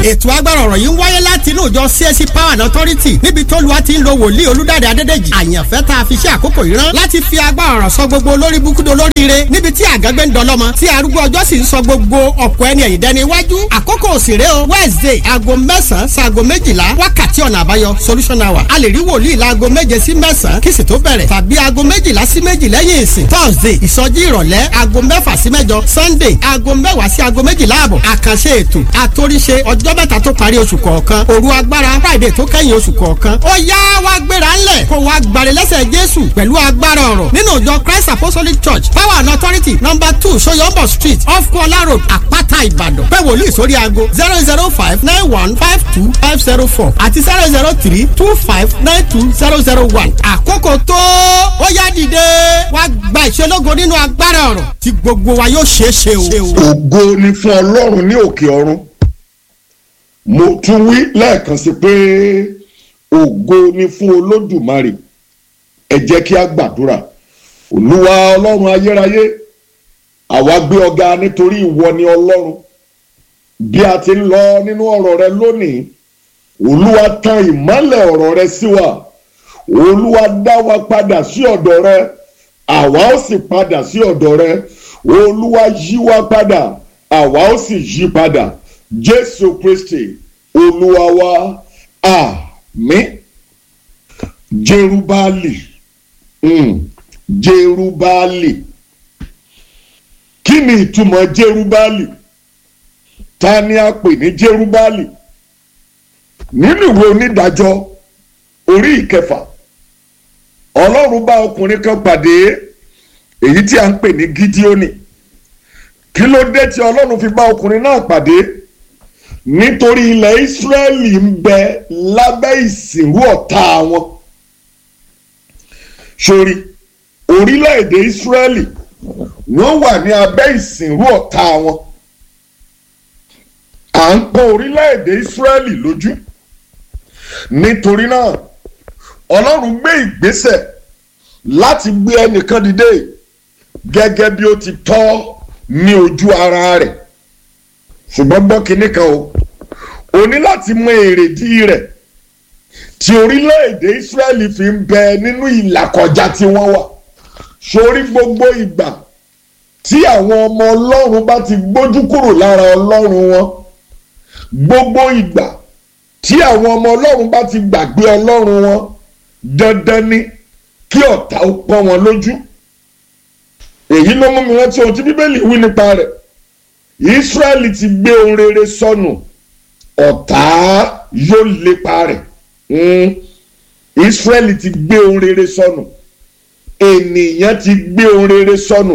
ètò agbára ọ̀rọ̀ yìí ń wáyé láti inú ìjọ CSC Power and Authority níbi tó lu àti ń lo wòlíì olúdáde adédèjì àyànfẹ́ tá a fi ṣe àkókò yìí rán láti fi agbára ọ̀rọ̀ sọ gbogbo olórí búkúdo lóríire níbi tí àgágbé ń dọlọ́mọ tí arúgbó ọjọ́ sì ń sọ gbogbo ọ̀pọ̀ ẹni ẹ̀yìn dẹni iwájú àkókò òsèré o Wednesday aago mẹ́sàn-án sáago méjìlá wákàtí ọ̀nà àbáyọ solution hour a lè rí wòlíì láago méje sí mẹ́sàn-án kí sì tó bẹ̀rẹ̀ tàbí aago méjìlá sí méjì lẹ́yìn ìsìn Thursday ìsọjí ìrọ̀lẹ́ aago mẹ́fà sí mẹ́jọ Sunday aago mẹ́wàá sí aago méjìlá àbọ̀ àkànṣe ètò àtòríṣe ọjọ́ mẹ́ta tó parí oṣù kọ̀ọ̀kan òru agbára Friday tó kẹ́yìn oṣù kọ̀ọ̀kan ó yá wá gbéra ńlẹ̀ kó wá gbàre lẹ́sẹ̀ Jésù pẹ̀lú agbára ọ̀rọ̀ nínú ìjọ Christ Apostolic Church Power and Authority number two Soyombo Street off Kola Road Àpáta Ìbàdàn pé wòlíì sórí aago zero zero five nine one five two five zero four àti zero zero three two five nine two zero zero one àkókò tó ó yá dìde wá gba ìṣelógo nínú agbára ọ̀rọ̀ tí gbogbo wa yóò ṣeé ṣe o. ògo ni fún ọlọ́run ní òkè ọ̀run mo tún wí lẹ́ẹ̀kan sí pé ògo ni fún olódùmarè ẹ jẹ́ kí a gbàdúrà olúwa ọlọ́run ayérayé àwa gbé ọ̀gá nítorí ìwọ ni ọlọ́run bí a ti ń lọ nínú ọ̀rọ̀ rẹ lónìí olúwa tan ìmọ́lẹ̀ ọ̀rọ̀ rẹ sí wa olúwa dá wa padà sí ọ̀dọ̀ rẹ àwa ó sì padà sí ọ̀dọ̀ rẹ olúwa yí wa padà àwa ó sì yí padà jésù kristi olúwa wa àmín jerubali mm, jerubali kí ni ìtumọ̀ jerubali ta ni a pè ní jerubali nínú ìwé onídàájọ́ orí ìkẹfà ọlọ́run bá ọkùnrin kan pàdé èyí tí a ń pè ní gídíónì kí ló dé tí ọlọ́run fi bá ọkùnrin náà pàdé nítorí ilẹ̀ ìsírẹ́lì ń bẹ lábẹ́ ìsìnrú ọ̀tá wọn sórí orílẹ̀-èdè ìsírẹ́lì wọ́n wà ní abẹ́ ìsìnrú ọ̀tá wọn à ń pọ́n orílẹ̀-èdè ìsírẹ́lì lójú nítorí náà ọlọ́run gbé ìgbésẹ̀ láti gbé ẹnìkan dìde gẹ́gẹ́ bí ó ti tọ́ ní ojú ara rẹ̀ ṣùgbọ́n gbọ́ kinní kan o o ní láti mọ èrèdí rẹ̀ tí orílẹ̀-èdè Ísírẹ́lì fi ń bẹ nínú ìlàkọjá tí wọ́n wà sórí gbogbo ìgbà tí àwọn ọmọ ọlọ́run bá ti gbójú kúrò lára ọlọ́run wọn gbogbo ìgbà tí àwọn ọmọ ọlọ́run bá ti gbàgbé ọlọ́run wọn dandan ni kí ọ̀tá ó pọ́n wọn lójú èyí ló mú mi rántí ohun tí bíbélì wí nípa rẹ̀ Ísírẹ́lì ti gbé ohun rere sọnù ọ̀tá yóò lépa rẹ̀ Ísírẹ́lì ti gbé ohun rere sọnù ènìyàn ti gbé ohun rere sọnù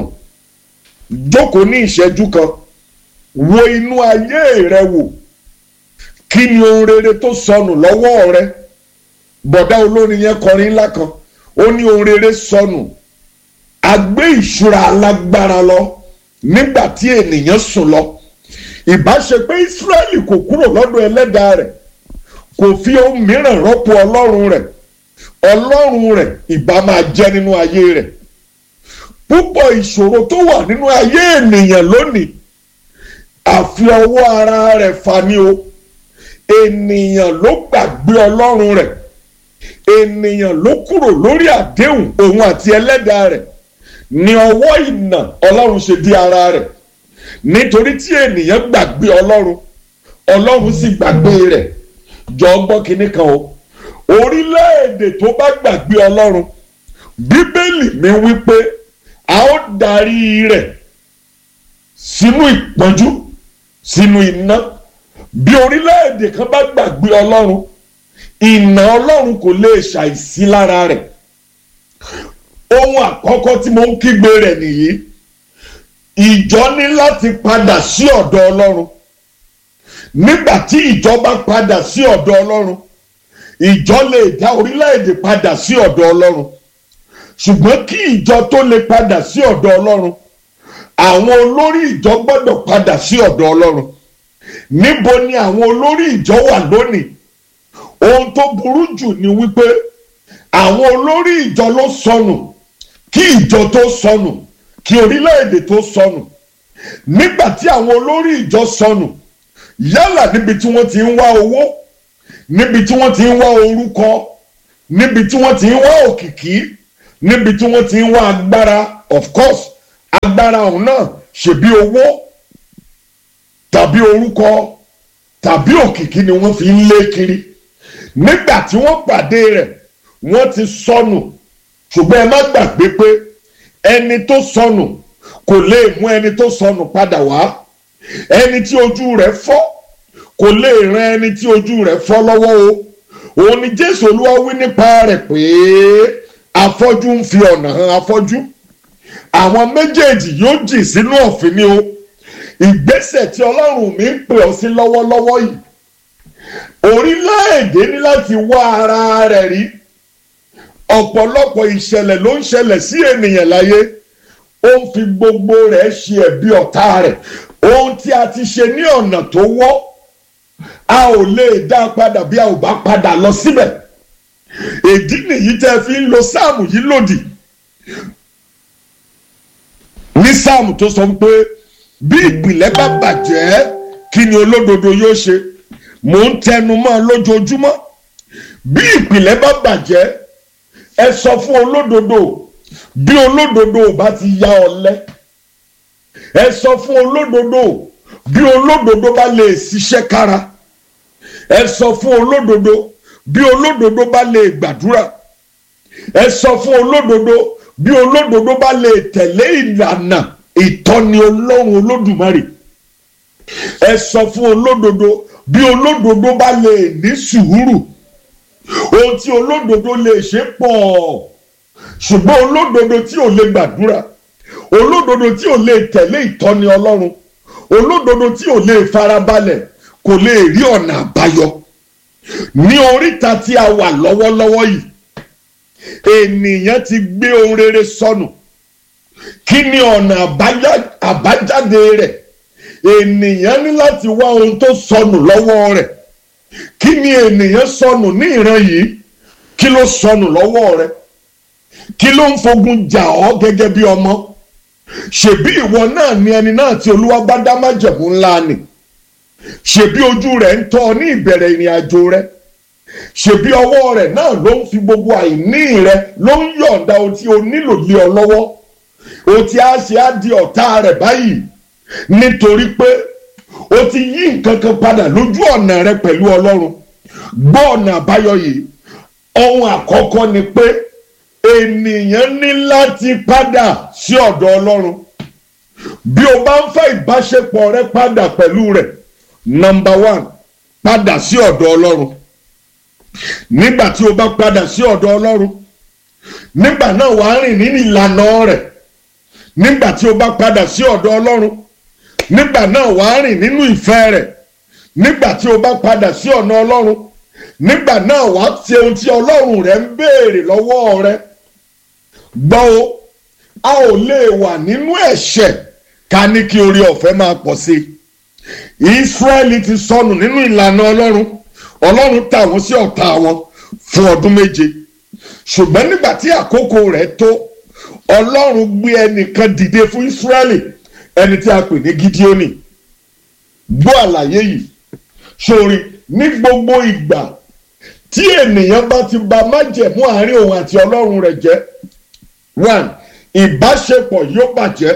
jókòó ní ìṣẹ́jú kan wo inú ayé rẹ wò kí ni ohun rere tó sọnù lọ́wọ́ rẹ bọ̀dá olórin yẹn kọrin ńlá kan ó ní ohun rere sọnù a gbé ìṣúra alágbára lọ nígbà tí ènìyàn sùn lọ ìbá ṣe pé Ísírẹ́lì kò kúrò lọ́dọ̀ ẹlẹ́dàá rẹ̀ kò fi ohun mìíràn rọ́pò ọlọ́run rẹ̀ ọlọ́run rẹ̀ ìbá máa jẹ́ nínú ayé rẹ̀ púpọ̀ ìṣòro tó wà nínú ayé ènìyàn lónìí àfi ọwọ́ ara rẹ̀ fani o ènìyàn ló gbàgbé ọlọ́run rẹ̀ ènìyàn ló kúrò lórí àdéhùn òun àti ẹlẹ́dàá rẹ̀ ní ọwọ́ ìnà ọlọ́run ṣe di ara rẹ̀ nítorí tí ènìyàn gbàgbé ọlọ́run ọlọ́run sì gbàgbé rẹ̀ jọ gbọ́ kinní kan o orílẹ̀-èdè tó bá gbàgbé ọlọ́run bíbélì mi wí pé a ó darí rẹ̀ sínú ìpọ́njú sínú iná bí orílẹ̀-èdè kan bá gbàgbé ọlọ́run ìnà ọlọ́run kò lè ṣàìsí lára rẹ̀ ohun àkọ́kọ́ tí mo ń kígbe rẹ̀ nìyí ìjọ ní láti padà sí ọ̀dọ̀ ọlọ́run nígbà tí ìjọ bá padà sí ọ̀dọ̀ ọlọ́run ìjọ lè dá orílẹ̀-èdè padà sí ọ̀dọ̀ ọlọ́run ṣùgbọ́n kí ìjọ tó lè padà sí ọ̀dọ̀ ọlọ́run àwọn olórí ìjọ gbọ́dọ̀ padà sí ọ̀dọ̀ ọlọ́run níbo ni àwọn olórí ìjọ wà lónìí ohun tó burú jù ni wípé àwọn olórí ìjọ ló sọnù kí ìjọ tó sọnù kí orílẹ̀-èdè tó sọnù nígbà tí àwọn olórí ìjọ sọnù yálà níbi tí wọ́n ti ń wá owó níbi tí wọ́n ti ń wá orúkọ níbi tí wọ́n ti ń wá òkìkí níbi tí wọ́n ti ń wá agbára of course agbára ọ̀hún náà ṣèbí owó tàbí orúkọ tàbí òkìkí ni wọ́n fi ń lé kiri nígbà tí wọ́n pàdé rẹ̀ wọ́n ti sọnù ṣùgbọ́n ẹ má gbàgbé pé ẹni tó sọnù kò lè mú ẹni tó sọnù padà wá ẹni tí ojú rẹ̀ fọ́ kò lè ran ẹni tí ojú rẹ̀ fọ́ lọ́wọ́ o òun ni jésù olúwa wí nípa rẹ̀ pé afọ́jú ń fi ọ̀nà hàn afọ́jú àwọn méjèèjì yóò jì sínú ọ̀fìn ni o ìgbésẹ̀ tí ọlọ́run mi ń pè ọ́ sí lọ́wọ́lọ́wọ́ yìí orílẹ̀-èdè ní láti wá ara rẹ̀ rí ọ̀pọ̀lọpọ̀ ìṣẹ̀lẹ̀ ló ń ṣẹlẹ̀ sí ènìyàn láyé ó ń fi gbogbo rẹ̀ ṣe ẹ̀bi ọ̀tá rẹ̀ ohun tí a ti ṣe ní ọ̀nà tó wọ́ a ò lè dá a padà bí a ò bá padà lọ síbẹ̀ ìdí nìyí tẹ́ fi ń lo sáàmù yìí lòdì ní sáàmù tó sọ pé bí ìpìlẹ̀ bá bàjẹ́ kí ni olódodo yóò ṣe mò ń tẹnu mọ́ lójoojúmọ́ bí ìpìlẹ̀ bá bàjẹ́ ẹ sọ fún olódodo bí olódodo ò bá ti ya ọ̀lẹ ẹ sọ fún olódodo bí olódodo bá lè ṣiṣẹ́ kára ẹ sọ fún olódodo bí olódodo bá lè gbàdúrà ẹ sọ fún olódodo bí olódodo bá lè tẹ̀lé ìlànà ìtọ́ni ọlọ́run olódùmarè ẹ sọ fún olódodo bí olódodo bá lè ní sùúrù ohun tí olódodo lè ṣe pọ̀ ṣùgbọ́n olódodo tí ò lè gbàdúrà olódodo tí ò lè tẹ̀lé ìtọ́ni ọlọ́run olódodo tí ò lè farabalẹ̀ kò lè rí ọ̀nà àbáyọ ní oríta tí a wà lọ́wọ́lọ́wọ́ yìí ènìyàn ti gbé ohun rere sọnù kí ni ọ̀nà àbájáde rẹ̀ ènìyàn ní láti wá ohun tó sọnù lọ́wọ́ rẹ̀ kí ni ènìyàn sọnù ní ìran yìí kí ló sọnù lọ́wọ́ rẹ̀ kí ló ń fogun jà ọ́ gẹ́gẹ́ bí ọmọ ṣèbí ìwọ náà ni ẹni náà tí olúwa bá dá májẹ̀mú ńlá ni ṣèbí ojú rẹ̀ ń tọ́ ọ ní ìbẹ̀rẹ̀ ìrìn àjò rẹ̀ ṣèbí ọwọ́ rẹ̀ náà ló ń fi gbogbo àìní rẹ̀ ló ń yọ̀ǹda ohun tí o nílò lé ọ lọ́wọ́ ohun tí a ṣe á di ọ̀tá rẹ̀ báyìí nítorí pé o ti yí nǹkan kan padà lójú ọ̀nà rẹ pẹ̀lú ọlọ́run gbọ́ ọ̀nà àbáyọ yìí ohun àkọ́kọ́ ni pé ènìyàn ní láti padà sí ọ̀dọ̀ ọlọ́run bí o bá ń fẹ́ ìbáṣepọ̀ rẹ padà pẹ̀lú rẹ̀ number one padà sí ọ̀dọ̀ ọlọ́run nígbà tí o bá padà sí ọ̀dọ̀ ọlọ́run nígbà náà wàá rìn nínú ìlànà rẹ̀ nígbà tí o bá padà sí ọ̀dọ̀ ọlọ́run nígbà náà wàá rìn nínú ìfẹ́ rẹ̀ nígbà tí o bá padà sí ọ̀nà ọlọ́run nígbà náà wàá ṣe ohun tí ọlọ́run rẹ̀ ń béèrè lọ́wọ́ rẹ̀ gbọ́ o a ò lè wà nínú ẹ̀ṣẹ̀ ká ní kí orí ọ̀fẹ́ máa pọ̀ sí i Ísírẹ́lì ti sọnù nínú ìlànà ọlọ́run ọlọ́run tà wọ́n sí ọ̀tá wọn fún ọdún méje ṣùgbọ́n nígbà tí àkókò rẹ̀ tó ọlọ́run gbé ẹnìkan dìde fún Ísírẹ́lì ẹni tí a pè ní Gídíónì gbọ́ àlàyé yìí sórí ní gbogbo ìgbà tí ènìyàn bá ti ba májẹ̀mú àárín òun àti ọlọ́run rẹ̀ jẹ́ one ìbáṣepọ̀ yóò bàjẹ́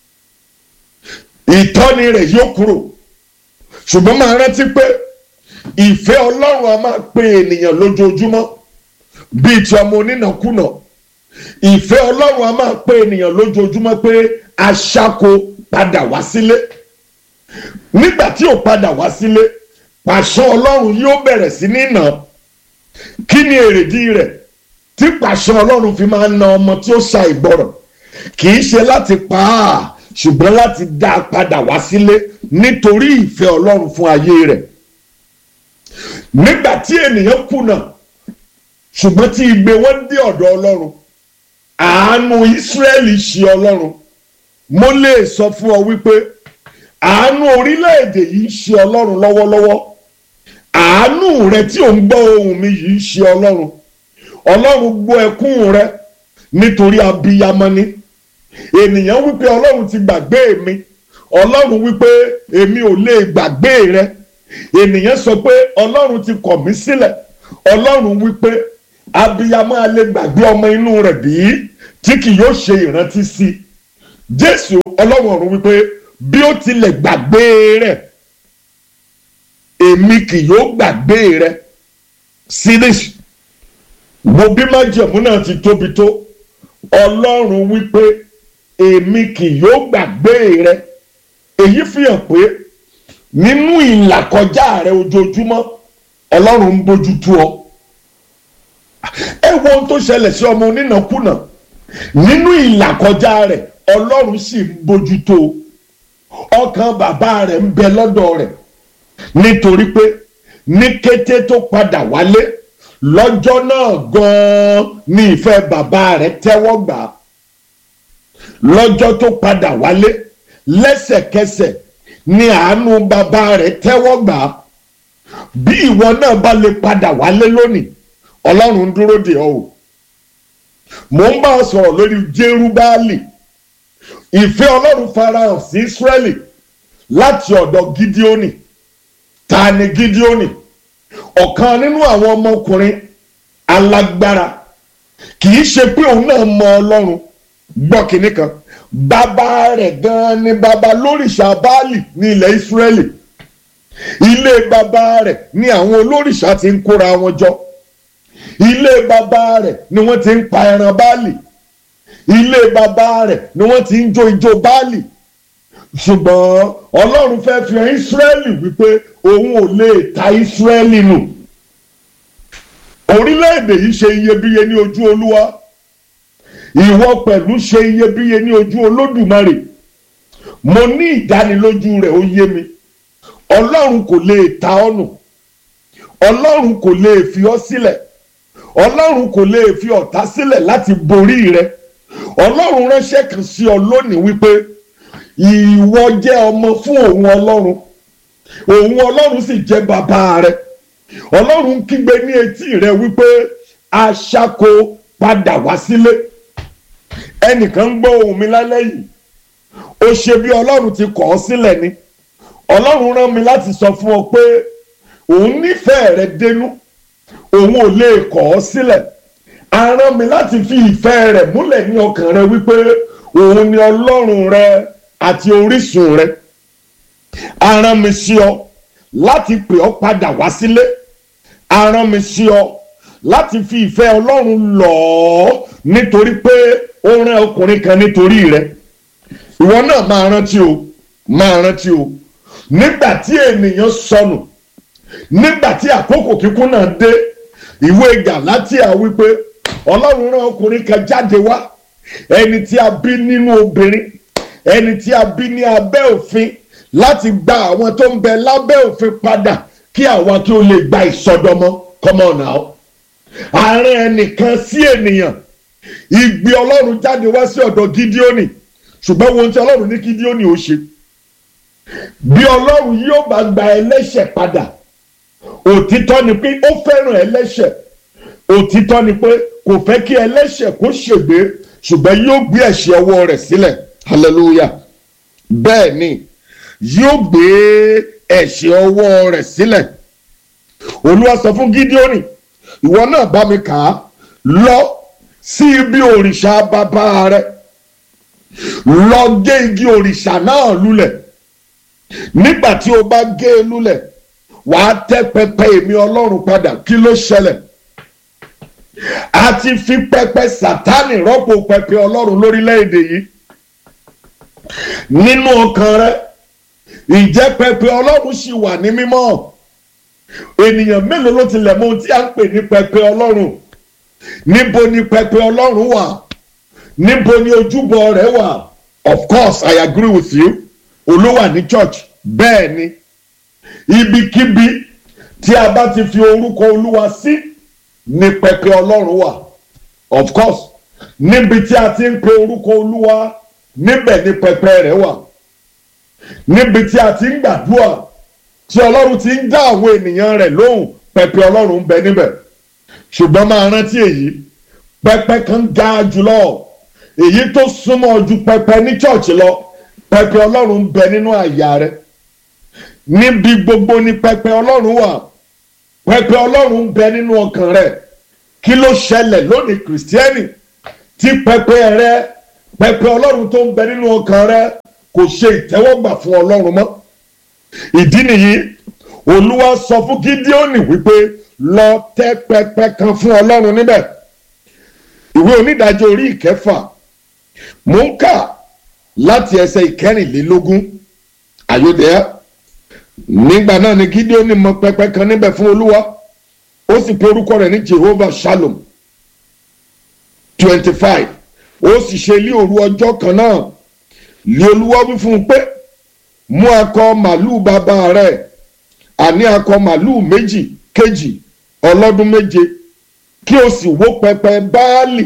ìtọ́ni rẹ̀ yóò kúrò ṣùgbọ́n máa rántí pé ìfẹ́ ọlọ́run a máa pe ènìyàn lójoojúmọ́ bíi ti ọmọ onínàkúnà ìfẹ́ ọlọ́run a máa pe ènìyàn lójoojúmọ́ pé aṣáko padà wá sílé nígbà tí ò padà wá sílé pàṣẹ ọlọ́run yóò bẹ̀rẹ̀ sí ní nà kí ni èrèdí rẹ̀ tí pàṣẹ ọlọ́run fi máa na ọmọ tí ó ṣa ìgbọràn kì í ṣe láti pa á ṣùgbọ́n láti dá a padà wá sílé nítorí ìfẹ́ ọlọ́run fún ayé rẹ̀ nígbà tí ènìyàn kùnà ṣùgbọ́n tí igbe wọn dé ọ̀dọ̀ ọlọ́run àánú Ísírẹ́lì ṣe ọlọ́run mo lè sọ fún ọ wípé àánú orílẹ̀-èdè yìí ń ṣe ọlọ́run lọ́wọ́lọ́wọ́ àánú rẹ tí ò ń gbọ́ ohùn mi yìí ń ṣe ọlọ́run ọlọ́run gbọ́ ẹkún rẹ nítorí abiyamọ ni ènìyàn wípé ọlọ́run ti gbàgbé mi ọlọ́run wípé èmi ò lè gbàgbé rẹ ènìyàn sọ pé ọlọ́run ti kọ̀ mí sílẹ̀ ọlọ́run wípé abiyamọ alẹ́ gbàgbé ọmọ inú rẹ̀ bí tí kì yóò ṣe ìrántí sí jésù ọlọ́run ọ̀run wípé bí ó tilẹ̀ gbàgbé rẹ̀ èmi kì yóò gbàgbé rẹ̀ síríṣì wo bí májẹ̀mú náà ti tóbi tó ọlọ́run wípé èmi kì yóò gbàgbé rẹ̀ èyí fi hàn pé nínú ìlàkọjá rẹ ojoojúmọ́ ọlọ́run ń bójú tó ọ ẹ wo ohun tó ṣẹlẹ̀ sí ọmọ onínàkúnà nínú ìlàkọjá rẹ ọlọ́run sì ń bójú tó ọkàn bàbá rẹ̀ ń bẹ lọ́dọ̀ rẹ̀ nítorí pé ní kété tó padà wálé lọ́jọ́ náà gan-an ní ìfẹ́ bàbá rẹ̀ tẹ́wọ́ gbà á lọ́jọ́ tó padà wálé lẹ́sẹ̀kẹsẹ̀ ní àánú bàbá rẹ̀ tẹ́wọ́ gbà á bí ìwọ náà bá lè padà wálé lónìí ọlọ́run ń dúró dè ọ́ o mò ń bá ọ sọ̀rọ̀ lórí jerubáàlì ìfẹ́ ọlọ́run farahàn sí ísírẹ́lì láti ọ̀dọ̀ gídíónì ta ni gídíónì ọ̀kan nínú àwọn ọmọkùnrin alágbára kì í ṣe pé òun náà mọ ọlọ́run gbọ́ kinní kan bàbá rẹ̀ gan-an ni bàbá lórìṣà báàlì ní ilẹ̀ ìsírẹ́lì ilé bàbá rẹ̀ ni àwọn olórìṣà ti ń kóra wọn jọ ilé bàbá rẹ̀ ni wọ́n ti ń pa ẹran báàlì ilé bàbá rẹ̀ ni wọ́n ti ń jó ijó báàlì ṣùgbọ́n ọlọ́run fẹ́ fi hàn ìsírẹ́lì wípé òun ò lè ta ìsírẹ́lì nù orílẹ̀-èdè yìí ṣe iyebíye ní ojú olúwa ìwọ pẹ̀lú ṣe iyebíye ní ojú olódùmarè mo ní ìdánilójú rẹ̀ ó yé mi ọlọ́run kò lè ta ọ́ nù ọlọ́run kò lè fi ọ́ sílẹ̀ ọlọ́run kò lè fi ọ̀tá sílẹ̀ láti borí rẹ ọlọ́run ránṣẹ́ kan sí ọ lónìí wípé ìwọ jẹ́ ọmọ fún òun ọlọ́run òun ọlọ́run sì jẹ́ bàbá rẹ ọlọ́run kígbe ní etí rẹ wípé aṣáko padà wá sílé ẹnìkan ń gbọ́ ohùn mi lálẹ́ yìí ó ṣe bí ọlọ́run ti kọ̀ ọ́ sílẹ̀ ni ọlọ́run rán mi láti sọ fún ọ pé òun nífẹ̀ẹ́ rẹ dénú òun ò lè kọ̀ ọ́ sílẹ̀ a rán mi láti fi ìfẹ́ rẹ̀ múlẹ̀ ní ọkàn rẹ wípé òun ni ọlọ́run rẹ àti orísun rẹ a rán mi sí ọ láti pè ọ́ padà wá sílé a rán mi sí ọ láti fi ìfẹ́ ọlọ́run lọ̀ ọ́ nítorí pé ó rán ọkùnrin kan nítorí rẹ ìwọ náà máa rántí o máa rántí o nígbà tí ènìyàn sọnù nígbà tí àkókò kíkún náà dé ìwé Gálátíà wípé ọlọ́run rán ọkùnrin kan jáde wá ẹni tí a bí nínú obìnrin ẹni tí a bí ní abẹ́ òfin láti gba àwọn tó ń bẹ lábẹ́ òfin padà kí àwa kí ó lè gba ìsọdọmọ come on now àárín ẹnìkan sí ènìyàn ìgbé ọlọ́run jáde wá sí ọ̀dọ̀ Gídíónì ṣùgbọ́n ohun tí ọlọ́run ní Gídíónì ó ṣe bí ọlọ́run yóò bá gba ẹlẹ́ṣẹ̀ padà òtítọ́ ni pé ó fẹ́ràn ẹlẹ́ṣẹ̀ òtítọ́ ni pé kò fẹ́ kí ẹlẹ́ṣẹ̀ kó ṣègbé ṣùgbọ́n yóò gbé ẹ̀ṣẹ̀ ọwọ́ rẹ̀ sílẹ̀ hallelujah bẹ́ẹ̀ ni yóò gbé ẹ̀ṣẹ̀ ọwọ́ rẹ̀ sílẹ̀ olúwa sọ fún gídíọ́nì ìwọ náà bá mi kà á lọ sí ibi òrìṣà bàbá rẹ lọ gé igi òrìṣà náà lulẹ̀ nígbà tí o bá gé e lulẹ̀ wàá tẹ́ pẹpẹ èmi ọlọ́run padà kí ló ṣẹlẹ̀ a ti fi pẹpẹ sátánì rọ́pò pẹpẹ ọlọ́run lórílẹ̀‐èdè yìí nínú ọkàn rẹ ìjẹ́ pẹpẹ ọlọ́run sì wà ní mímọ́ ènìyàn mélòó ló tilẹ̀ mọ ohun tí a ń pè ní pẹpẹ ọlọ́run níbo ni pẹpẹ ọlọ́run wà níbo ni ojúbọ rẹ̀ wà of course I agree with you olówà ní church bẹ́ẹ̀ ni ibikíbi tí a bá ti fi orúkọ olúwa sí ni pẹpẹ ọlọ́run wà of course níbi tí a ti ń pe orúkọ olúwa níbẹ̀ ni pẹpẹ rẹ̀ wà níbi tí a ti ń gbàdúrà tí ọlọ́run ti ń dá àwọn ènìyàn rẹ̀ lóhùn pẹpẹ ọlọ́run ń bẹ níbẹ̀ ṣùgbọ́n máa rántí èyí pẹpẹ kan ga jùlọ èyí tó súnmọ́ ju pẹpẹ ní church lọ pẹpẹ ọlọ́run ń bẹ nínú àyà rẹ̀ níbi gbogbo ni pẹpẹ ọlọ́run wà pẹpẹ ọlọ́run ń bẹ nínú ọkàn rẹ kí ló ṣẹlẹ̀ lónìí kìrìsìtẹ́nì tí pẹpẹ rẹ pẹpẹ ọlọ́run tó ń bẹ nínú ọkàn rẹ kò ṣe ìtẹ́wọ́gbà fún ọlọ́run mọ́ ìdí nìyí olúwa sọ fún gídíọ́nì wípé lọ tẹ́ pẹpẹ kan fún ọlọ́run níbẹ̀ ìwé onídàájọ́ orí ìkẹfà mò ń kà láti ẹsẹ̀ ìkẹrìnlélógún àyọ̀dẹ́yà nígbà náà ni gídíọ́nì mọ pẹpẹ kan níbẹ̀ fún olúwa ó sì pe orúkọ rẹ̀ ní jehovah shalom twenty five ó sì ṣe ilé òru ọjọ́ kan náà lé olúwa wí fún un pé mú akọ màlúù bàbá rẹ̀ àní akọ màlúù méjì kejì ọlọ́dún méje kí o sì wó pẹpẹ báálì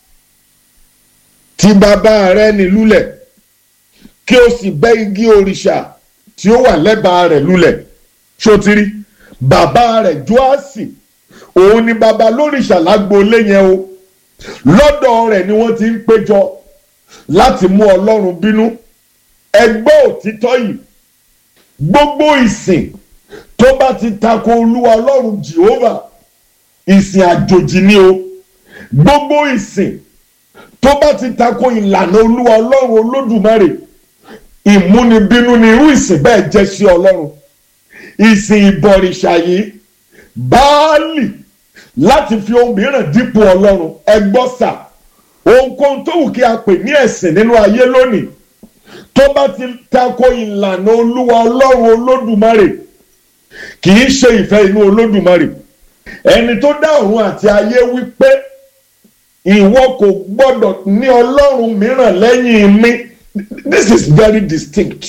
tí bàbá rẹ̀ ní lulẹ̀ kí o sì bẹ́ igi òrìṣà tí ó wà lẹ́bàá rẹ̀ lulẹ̀ sotiri bàbá rẹ̀ joasi òun ni bàbá lórìṣà lágboolé yẹn o lọ́dọ̀ rẹ̀ ni wọ́n ti ń péjọ láti mú ọlọ́run bínú ẹgbẹ́ òtítọ́ yìí gbogbo ìsìn tó bá ti tako olúwa ọlọ́run jehovah ìsìn àjòjì ni o gbogbo ìsìn tó bá ti tako ìlànà olúwa ọlọ́run olódùmarè ìmúnibínú ni irú ìsìn bẹ́ẹ̀ jẹ́ sí ọlọ́run ìsìn ìbọ̀rìṣà yìí báálì láti fi ohun mìíràn dípò ọlọ́run ẹgbọ́sà ohunkóhun tó wù kí a pè ní ẹ̀sìn nínú ayé lónìí tó bá ti tako ìlànà olúwa ọlọ́run olódùmarè kì í ṣe ìfẹ́ inú olódùmarè ẹni tó dá ọ̀run àti ayé wípé ìwọ kò gbọ́dọ̀ ní ọlọ́run mìíràn lẹ́yìn mi this is very distinct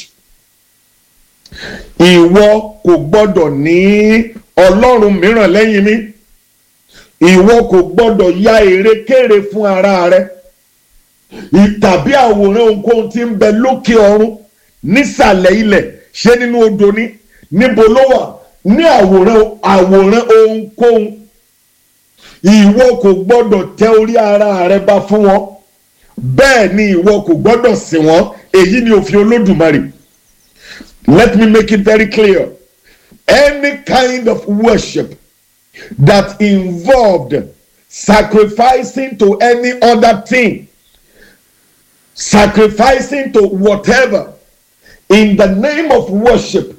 ìwọ kò gbọ́dọ̀ ní ọlọ́run mìíràn lẹ́yìn mi ìwọ kò gbọ́dọ̀ ya èrèkèrè fún ara rẹ tàbí àwòrán ohunkóhun tí ń bẹ lókè ọ̀run nísàlẹ̀ ilẹ̀ ṣé nínú odò ni níbo ló wà ní àwòrán àwòrán ohunkóhun ìwọ kò gbọ́dọ̀ tẹ orí ara rẹ bá fún wọn bẹ́ẹ̀ ni ìwọ kò gbọ́dọ̀ sìn wọ́n èyí ni òfin olódùmarè let me make it very clear any kind of worship that involved sacrificing to any other thing sacrificing to whatever in the name of worship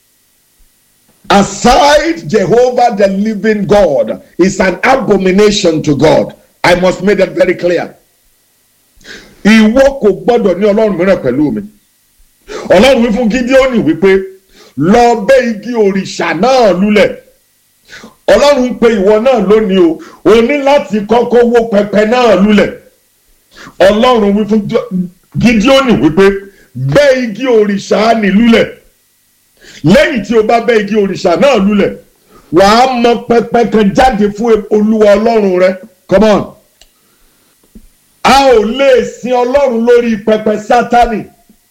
aside Jehovah the living God is an abomination to God. I must make that very clear. Ìwọ kò gbọ́dọ̀ ní ọlọ́run mìíràn pẹ̀lú mi. Ọlọ́run wí fún Gídíọ́nì wípé lọ bẹ́ igi òrìṣà náà lulẹ̀. Ọlọ́run ń pe ìwọ náà lónìí o, o ní láti kọ́kọ́ wó pẹpẹ náà lulẹ̀. Ọlọ́run wí fún Gídíọ́nì wípé bẹ́ igi òrìṣà ní lulẹ̀ lẹ́yìn tí o bá bẹ́ igi òrìṣà náà lulẹ̀ wàá mọ pẹpẹ kan jáde fún olúwa ọlọ́run rẹ come on a ò lè sin ọlọ́run lórí pẹpẹ sátani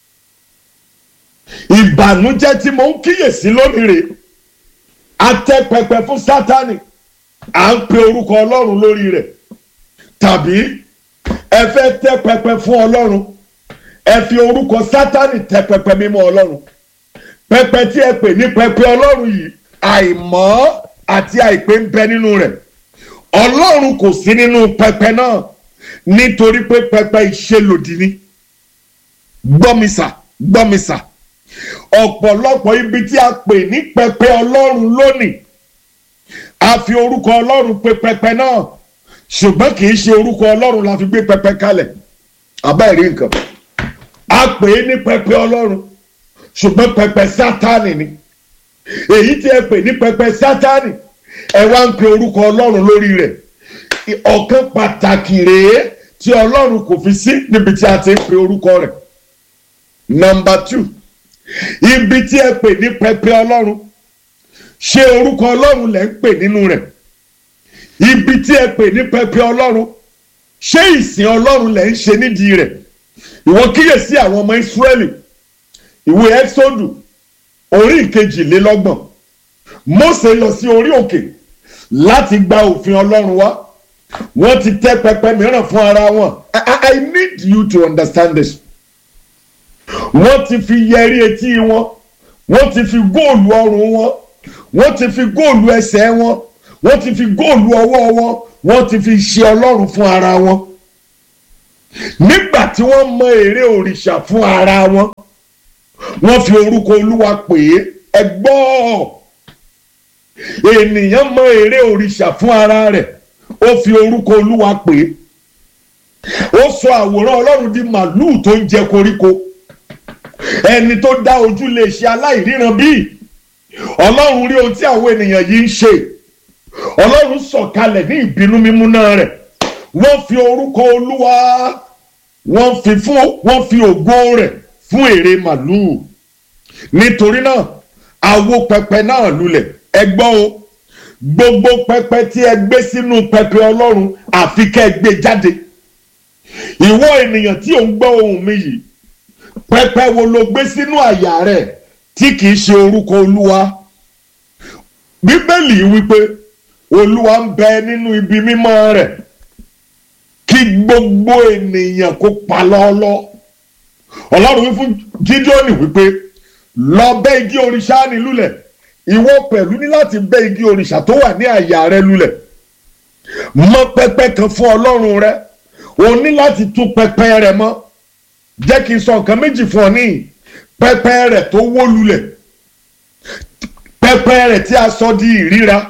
ìbànújẹ́ tí mo ń kíyèsí lónìí rè a tẹ pẹpẹ fún sátani à ń pe orúkọ ọlọ́run lórí rẹ̀ tàbí ẹ fẹ́ tẹ pẹpẹ fún ọlọ́run ẹ fi orúkọ sátani tẹ pẹpẹ mímọ́ ọlọ́run pẹpẹ tí ẹ pè ní pẹpẹ ọlọ́run yìí àìmọ́ àti àìpé ń bẹ nínú rẹ̀ ọlọ́run kò sí nínú pẹpẹ náà nítorí pé pẹpẹ ìṣelòdì ni gbọ́mísà gbọ́mísà ọ̀pọ̀lọpọ̀ ibi tí a pè ní pẹpẹ ọlọ́run lónìí a fi orúkọ ọlọ́run pè pẹpẹ náà ṣùgbọ́n kì í ṣe orúkọ ọlọ́run la fi gbé pẹpẹ kalẹ̀ àbá ìrí nǹkan a pè é ní pẹpẹ ọlọ́run ṣùgbọ́n pẹpẹ sátánì ni èyí tí ẹ pè ní pẹpẹ sátánì ẹ wá ń pe orúkọ ọlọ́run lórí rẹ̀ ọ̀kan pàtàkì rèé tí ọlọ́run kò fi sí níbi tí a ti ń pe orúkọ rẹ̀ nọmba two ibi tí ẹ pè ní pẹpẹ ọlọ́run ṣé orúkọ ọlọ́run lẹ́ ń pè nínú rẹ̀ ibi tí ẹ pè ní pẹpẹ ọlọ́run ṣé ìsìn ọlọ́run lẹ́ ń ṣe nídìí rẹ̀ ìwọ kíyèsí àwọn ọmọ ìsírẹ́lì ìwé ẹ́sọ́dù orí ìkejìlélọ́gbọ̀n Mósè lọ sí orí òkè láti gba òfin ọlọ́run wá wọ́n ti tẹ́ pẹpẹ mìíràn fún ara wọn I, I, I need you to understand this wọ́n ti fi yẹrí etí wọn wọ́n ti fi góòlù ọrùn wọn wọ́n ti fi góòlù ẹsẹ̀ wọn wọ́n ti fi góòlù ọwọ́ wọn wọ́n ti fi ṣe ọlọ́run fún ara wọn nígbà tí wọ́n mọ èrè òrìṣà fún ara wọn wọ́n fi orúkọ olúwa pè é ẹ gbọ́ ènìyàn mọ èrè òrìṣà fún ara rẹ̀ ó fi orúkọ olúwa pè é ó sọ àwòrán ọlọ́run di màlúù tó ń jẹ koríko ẹni tó dá ojú lè ṣe aláìríran bíi ọlọ́run rí ohun tí àwọn ènìyàn yìí ń ṣe ọlọ́run sọ̀kalẹ̀ ní ìbínú mímúná rẹ̀ wọ́n fi orúkọ olúwa wọ́n fi fún wọ́n fi ògo rẹ̀ fún èrè màlúù nítorí náà àwo pẹpẹ náà lulẹ̀ ẹ gbọ́ o gbogbo pẹpẹ tí ẹ gbé sínú pẹpẹ ọlọ́run àfi kẹ́ ẹ gbé jáde ìwọ ènìyàn tí ò ń gbọ́ ohùn mi yìí pẹpẹ wo ló gbé sínú àyà rẹ tí kìí ṣe orúkọ olúwa bíbélì wípé olúwa ń bẹ nínú ibi mímọ́ rẹ̀ kí gbogbo ènìyàn kó pa lọ́ọ́lọ́ ọlọ́run wí fún gídíọ́nì wípé lọ bẹ́ igi òrìṣà ní lulẹ̀ ìwọ pẹ̀lú ní láti bẹ́ igi òrìṣà tó wà ní àyà rẹ lulẹ̀ mọ pẹpẹ kan fún ọlọ́run rẹ o ní láti tún pẹpẹ rẹ mọ́ jẹ́ kí n sọ nǹkan méjì fún ọ níyì pẹpẹ rẹ tó wó lulẹ̀ pẹpẹ rẹ tí a sọ di ìríra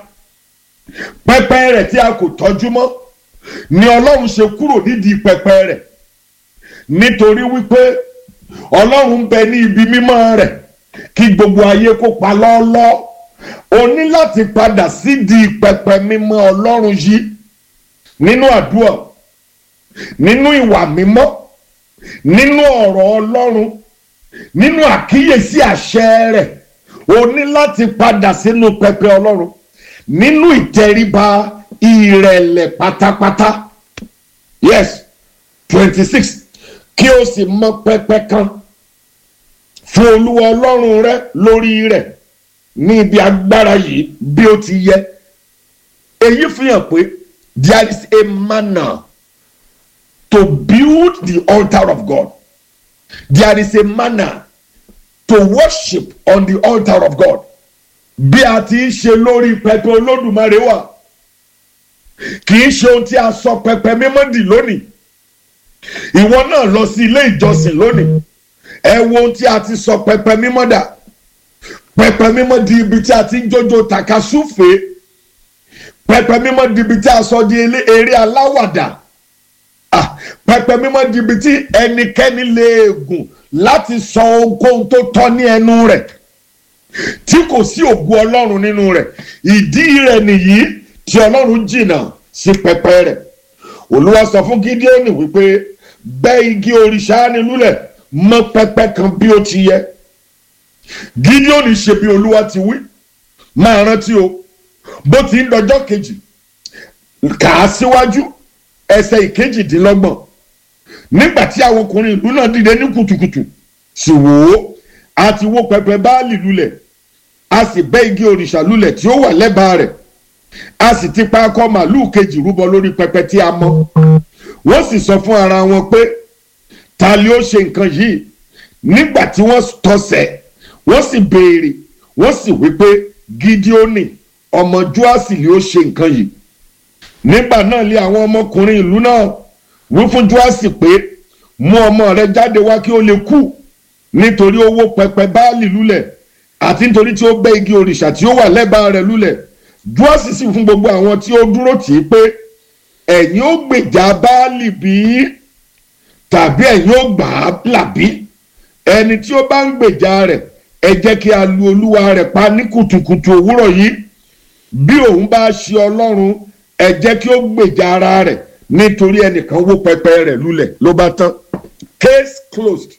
pẹpẹ rẹ tí a kò tọ́jú mọ́ ni ọlọ́run ṣe kúrò nídìí pẹpẹ rẹ nítorí wípé ọlọ́run bẹ ní ibi mímọ́ rẹ̀ kí gbogbo ayé kó pa lọ́ọ́lọ́ o ní láti padà sídìí pẹpẹ mímọ́ ọlọ́run yìí nínú àdúrà nínú ìwà mímọ́ nínú ọ̀rọ̀ ọlọ́run nínú àkíyèsí àṣẹ rẹ̀ o ní láti padà sínú pẹpẹ ọlọ́run nínú ìtẹríba ìrẹ̀lẹ̀ pátápátá yes twenty six kí o sì mọ pẹpẹ kan fún olúwa ọlọ́run rẹ lórí rẹ̀ ní ibi agbára yìí bí ó ti yẹ èyí fi hàn pé there is a manner to build the altar of God there is a manner to worship on the altar of God bí a ti ń ṣe lórí pẹpẹ olódùmarè wà kì í ṣe ohun tí a sọ pẹpẹ mímọ́ dì lónìí ìwọ náà lọ sí ilé ìjọsìn lónìí ẹ wo ohun tí a ti sọ pẹpẹ mímọ́ dà pẹpẹ mímọ́ di ibi tí a ti ń jójó takasúfè pẹpẹ mímọ́ di ibi tí a sọ di eré aláwàdà pẹpẹ mímọ́ di ibi tí ẹnikẹ́ni lè gùn láti sọ ohunkóhun tó tọ́ ní ẹnu rẹ̀ tí kò sí ògo ọlọ́run nínú rẹ̀ ìdí rẹ̀ nìyí tí ọlọ́run jìnnà sí pẹpẹ rẹ̀ olúwa sọ fún gídíọ́nì wípé bẹ́ igi òrìṣà ni lulẹ̀ mọ pẹpẹ kan bí ó ti yẹ gídíọ́nì ṣe bí olúwa ti wí máa rántí o bó ti ń dọjọ́ kejì kà á síwájú ẹsẹ̀ ìkejìdínlọ́gbọ̀n nígbà tí àwọn ọkùnrin ìlú náà dìde ní kùtùkùtù sì wò ó a ti wó pẹpẹ báàlì lulẹ̀ a sì bẹ́ igi òrìṣà lulẹ̀ tí ó wà lẹ́bàá rẹ̀ a sì ti pa akọ màlúù kejì rúbọ lórí pẹpẹ tí a mọ wọ́n sì sọ fún ara wọn pé ta ni ó ṣe nǹkan yìí nígbà tí wọ́n tọsẹ̀ wọ́n sì béèrè wọ́n sì wí pé gídíónì ọmọ joasi ni ó ṣe nǹkan yìí nígbà náà lé àwọn ọmọkùnrin ìlú náà wí fún joasi pé mú ọmọ rẹ jáde wá kí ó lè kú nítorí ó wó pẹpẹ báàlì lulẹ̀ àti nítorí tí ó bẹ́ igi òrìṣà tí ó wà lẹ́bàá rẹ̀ lulẹ̀ joasi sì fún gbogbo àwọn tí ó dúró tì í pé ẹ̀yin ó gbèjà báàlì bí tàbí ẹ̀yin ó gbà á làbí ẹni tí ó bá ń gbèjà rẹ̀ ẹ jẹ́ kí a lu olúwa rẹ̀ pa ní kùtùkùtù òwúrọ̀ yìí bí òun bá ṣe ọlọ́run ẹ jẹ́ kí ó gbèjà ara rẹ̀ nítorí ẹnìkan wó pẹpẹ rẹ̀ lulẹ̀ ló bá tán case closed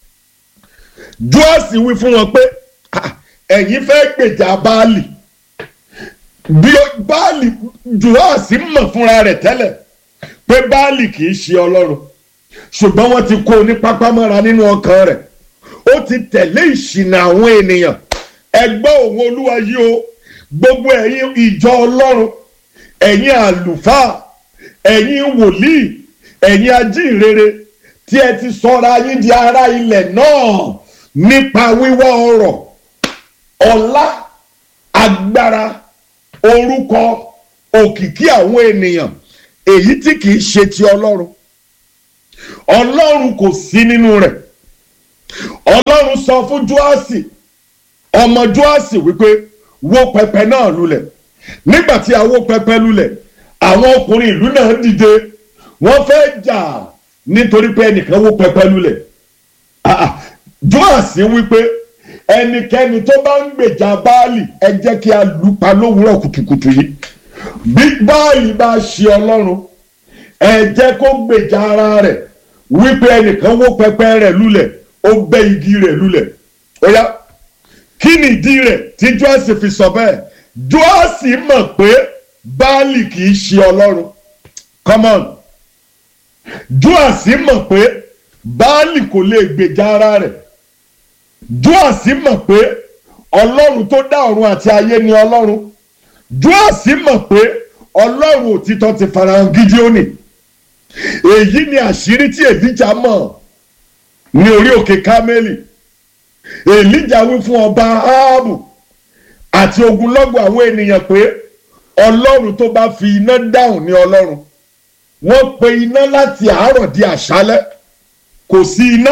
joasi wí fún wọn pé ẹ̀yin fẹ́ gbèjà báàlì bí báàlì joasi mọ̀ fúnra rẹ̀ tẹ́lẹ̀ pé báàlì kì í ṣe ọlọ́run ṣùgbọ́n wọ́n ti kó o ní pápámọ́ra nínú ọkàn rẹ̀ ó ti tẹ̀lé ìṣìnà àwọn ènìyàn ẹgbẹ́ òun olúwa yìí o gbogbo ẹ̀yin ìjọ ọlọ́run ẹ̀yin àlùfáà ẹ̀yin wòlíì ẹ̀yin ajínrere tí ẹ ti sọra yín di ará ilẹ̀ náà nípa wíwá ọrọ̀ ọlá agbára orúkọ òkìkí àwọn ènìyàn èyí tí kìí ṣe ti ọlọ́run ọlọ́run kò sí nínú rẹ̀ ọlọ́run sọ fún joasi ọmọ joasi wípé wó pẹpẹ náà lulẹ̀ nígbà tí a wó pẹpẹ lulẹ̀ àwọn ọkùnrin ìlú náà dìde wọ́n fẹ́ jà nítorí pé ẹnìkan wó pẹpẹ lulẹ̀ joasi wípé ẹnikẹ́ni tó bá ń gbèjà báàlì ẹ jẹ́ kí a lù pa lówùúrọ̀ kùtùkùtù yìí bí báàlì bá ṣe ọlọ́run ẹ jẹ́ kó gbèjà ara rẹ̀ wípé ẹnìkan wó pẹpẹ rẹ̀ lulẹ̀ ó bẹ́ igi rẹ̀ lulẹ̀ ó yá kí ni ìdí rẹ̀ tí joasi fi sọ bẹ́ẹ̀ joasi mọ̀ pé báàlì kì í ṣe ọlọ́run come on joasi mọ̀ pé báàlì kò lè gbèjà ara rẹ̀ joasi mọ̀ pé ọlọ́run tó dá ọ̀run àti ayé ni ọlọ́run joasi mọ̀ pé ọlọ́run òtítọ́ ti farahàn gídíónì èyí ni àṣírí tí èlíjà mọ̀ ní orí òkè kámẹ́lì èlíjà wí fún ọba áábù àti ogunlọ́gọ̀ àwọn ènìyàn pé ọlọ́run tó bá fi iná dáhùn ní ọlọ́run wọ́n pe iná láti àárọ̀ di àṣálẹ́ kò sí iná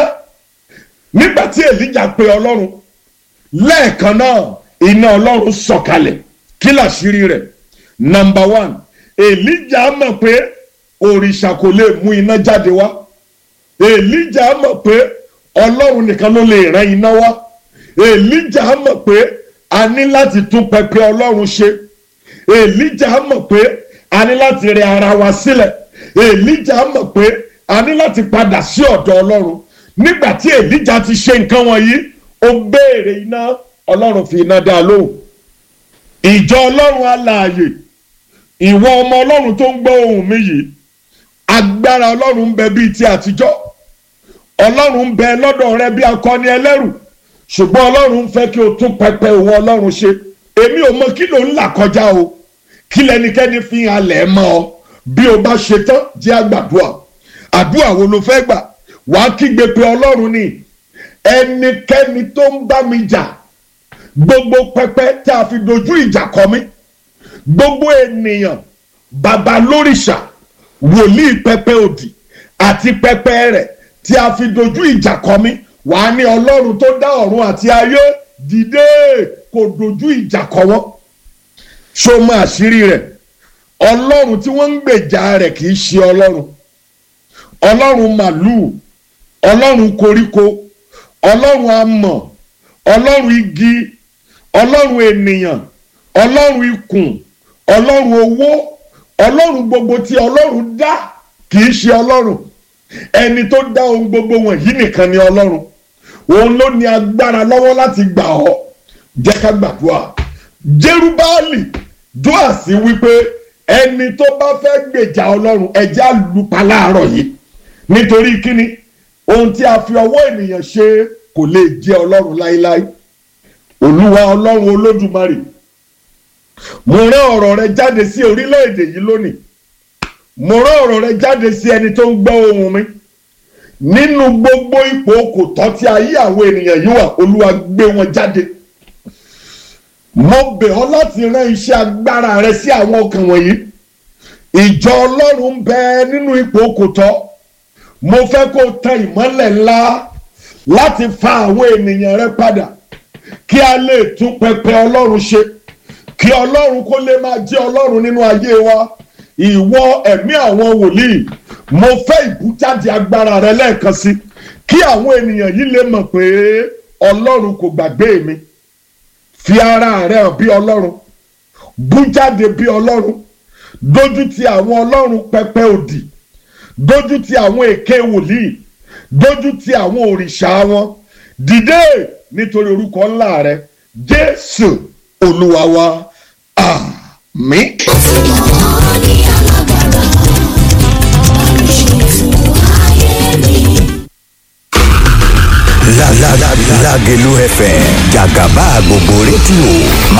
nígbà tí èlíjà pe ọlọ́run lẹ́ẹ̀kan náà iná ọlọ́run sọ̀kalẹ̀ kí làṣírí rẹ̀ nàmbà wán èlíjà mọ̀ pé òrìṣà kò lè mú iná jáde wá èlíjà mọ̀ pé ọlọ́run nìkan ló lè rán iná wá èlíjà mọ̀ pé a ní láti tún pẹpẹ ọlọ́run ṣe èlíjà mọ̀ pé a ní láti rẹ ara wa sílẹ̀ èlíjà mọ̀ pé a ní láti padà sí ọ̀dọ̀ ọlọ́run nígbà tí èlíjà ti ṣe nǹkan wọ̀nyí ó béèrè iná ọlọ́run fi iná dá a lóhùn ìjọ ọlọ́run alààyè ìwọ ọmọ ọlọ́run tó ń gbọ́ ohùn mi yìí agbára ọlọ́run ń bẹ bíi ti àtijọ́ ọlọ́run ń bẹ lọ́dọ̀ rẹ bí akọni ẹlẹ́rù ṣùgbọ́n ọlọ́run ń fẹ́ kí o tún pẹpẹ òun ọlọ́run ṣe èmi ò mọ kí ló ń là kọjá o kí lẹnikẹ́ni fi halẹ̀ mọ́ ọ bí o bá ṣe tán jẹ́ àgbàdua àdúrà wo ló fẹ́ gbà wàá kígbe pé ọlọ́run ni ẹnikẹ́ni tó ń bá mi jà gbogbo pẹpẹ tí a fi dojú ìjà kọ mí gbogbo ènìyàn bàbá lórìṣà wòlíì pẹpẹ òdì àti pẹpẹ rẹ̀ tí a fi dojú ìjà kọ mí wàá ní ọlọ́run tó dá ọ̀run àti ayé dìde kò dojú ìjà kọ wọ́n ṣó mọ àṣírí rẹ̀ ọlọ́run tí wọ́n ń gbèjà rẹ̀ kì í ṣe ọlọ́run ọlọ́run màlúù ọlọ́run koríko ọlọ́run amọ̀ ọlọ́run igi ọlọ́run ènìyàn ọlọ́run ikùn ọlọ́run owó ọlọ́run gbogbo tí ọlọ́run dá kì í ṣe ọlọ́run ẹni tó dá ohun gbogbo wọ̀nyí nìkan ni ọlọ́run òun ló ní agbára lọ́wọ́ láti gbà ọ́ jẹ́ ká gbàdúrà jerubáàlì dúàsí wípé ẹni tó bá fẹ́ gbèjà ọlọ́run ẹjẹ́ àlùpà láàárọ̀ yìí nítorí kíni ohun tí a fi ọwọ́ ènìyàn ṣe kò lè jẹ́ ọlọ́run láéláé olúwa ọlọ́run olódùmarè mo rán ọ̀rọ̀ rẹ jáde sí orílẹ̀-èdè yìí lónìí mo rán ọ̀rọ̀ rẹ jáde sí ẹni tó ń gbọ́ ohùn mi nínú gbogbo ipò kò tọ́ tí ayé àwọn ènìyàn yìí wà olúwa gbé wọn jáde mo bẹ̀ ọ́ láti rán iṣẹ́ agbára rẹ sí àwọn ọkàn wọ̀nyí ìjọ ọlọ́run ń bẹ nínú ipò kò tọ́ mo fẹ́ kó tan ìmọ́lẹ̀ ńlá láti fa àwọn ènìyàn rẹ padà kí a lè tún pẹpẹ ọlọ́run ṣe kí ọlọ́run kó lè máa jẹ́ ọlọ́run nínú ayé wa ìwọ ẹ̀mí àwọn wòlíì mo fẹ́ ìbújáde agbára rẹ lẹ́ẹ̀kan sí kí àwọn ènìyàn yìí lè mọ̀ pé ọlọ́run kò gbàgbé mi fi ara rẹ hàn bí ọlọ́run bújáde bí ọlọ́run dójú ti àwọn ọlọ́run pẹpẹ òdì dójú ti àwọn èké wòlíì dójú ti àwọn òrìṣà wọn dìde nítorí orúkọ ńlá rẹ jésù olúwa wa àmín. Lágẹ̀lú FM jàgàbá gbogbo rédíò